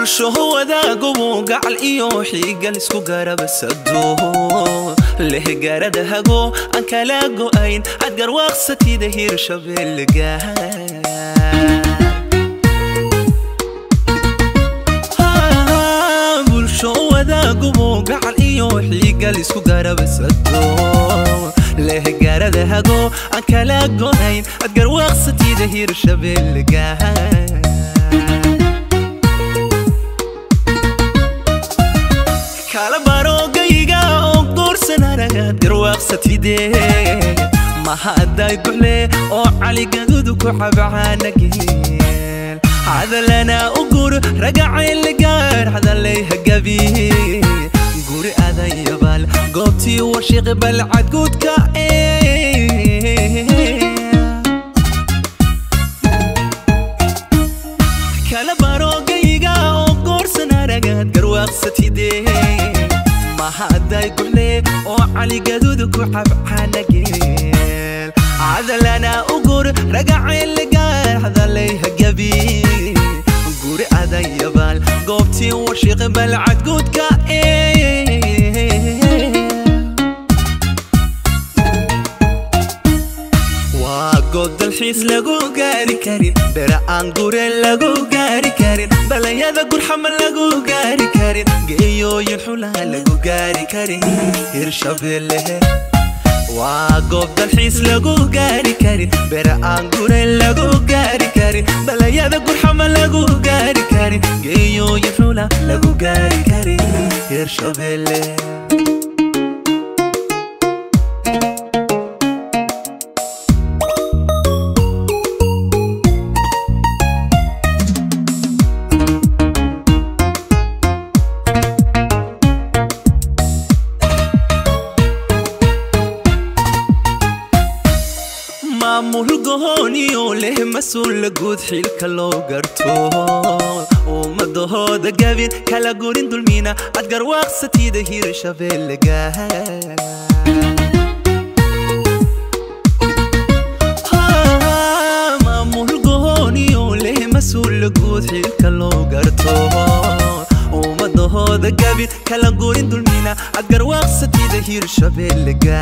bulsho wadaagubu gacal iyo xiigal isku garabasado leh garada hago aan kala go'ayn had garwaaqsatida hirshabeelga bulsho wadaagubu gacal iyo xiigal isku garabasado leh garada hago aan kala go'ayn had garwaaqsatida hirshabeelga kala barogayga oo guursan aragaad garwaaqsatide mahadday guxle oo caligadudu ku cabcaanageel hadalana u gur ragacayligaar hadalay hagabi guri adayabaal goobtii warshiqi balcadguudka kala barogayga oo guursan aragaad garwaaqsatide mahadday guxle oo caligadudu ku cabcaanageel cadalana u gur ragacayligaar hadalay hagabi guri adayabaal goobtii warshiqi balcadguudka waa goob dalxiis lagu gaari karin bera aan gure lagu gaari karin balayada gurxama lagu gaari karin geeyooyin xulaa lagu gaari karin hirshabeelle waa goob dalxiis lagu gaari karin bera aan gure lagu gaari karin balayada gurxama lagu gaari karin geeyooyin xula lagu gaari karin hirshabeelle maamul gohooniyo leh mas-uul guud xilka loo garto ummadahooda gabin kala gurin dulmiina ad garwaaqsatida hirshabeelga maamul gohooniyo leh mas-uul guud xilka loo garto ummadahooda gabin kala gurin dulmiina ad garwaaqsatida hirshabeelga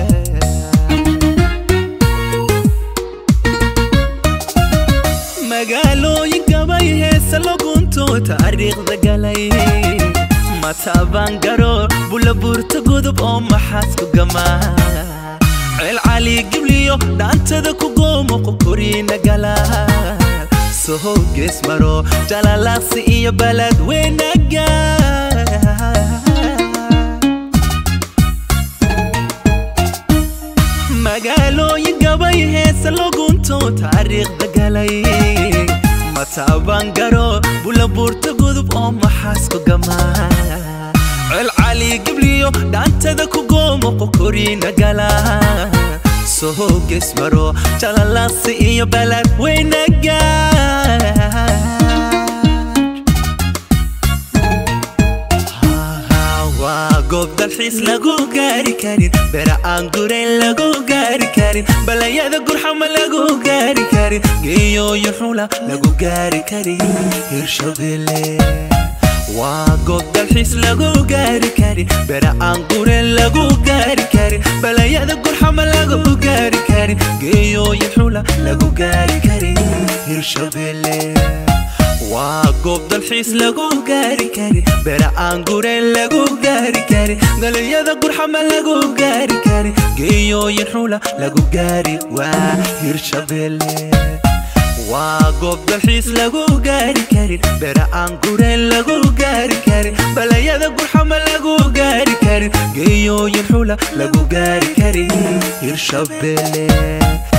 magaalooyinkabay heesa lagunto taariikhda galay matabaan garo bulabuurta gudub oo maxaasku gamaa ceel cali gibliyo dhaantada ku goomo qokoriina gala sohow gees maro jalalaaqsi iyo balad weynaga magaalooyin gabay heesa lagunto taariikhda galay matabaan garo bulabuurta gudub oo maxaasku gamaa ceel cali gibliyo dhaantada ku goomo qokoriina gala sohow gees maro jalalaaqsi iyo balad weynaga waa goob dalxiis lagu gaari karin bera aan gureyn lagu gaari karin balayada gurxama lagu gaari karin geeyooyin xula lagu gaari karin hirshabeelle waa goob dalxiis lagu gaari karin bera aan gureyn lagu gaari karin balayada gurxama lagu gaari karin geeyooyin xula lagu gaari karin hirshabeelle waa goob dalxiis lagu gaari karin bera aan gureyn lagu gaari karin galiyada gurxama lagu gaari karin geeyooyin xula lagu gaari waa hirshabeelle waa goob dalxiis lagu gaari karin bera aan gureyn lagu gaari karin balayada gurxama lagu gaari karin geeyooyin xula lagu gaari karin hirshabeelle